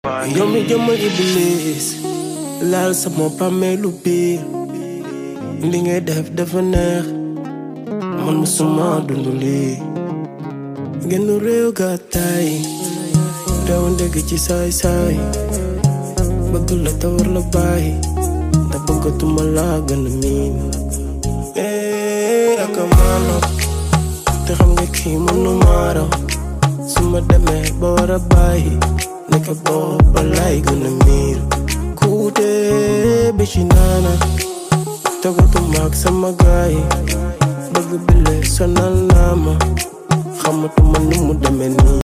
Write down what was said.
yow mi jëmmal iblis laal sama pàmmeelu biir li ngay def dafa neex man musuma dund lii genn réew gàttaay réew ndégg ci saay saay bëgg la te war la bàyyi te bëggatuma laa gën a miin eh aka maano te xam nga kii mënu maaraw su ma demee ba war a bàyyi nekk booba laay gën a miir kuute bi ci naana togatuma ak sama gaay bëgg bile sonal naa ma xamatuma nu mu demee nii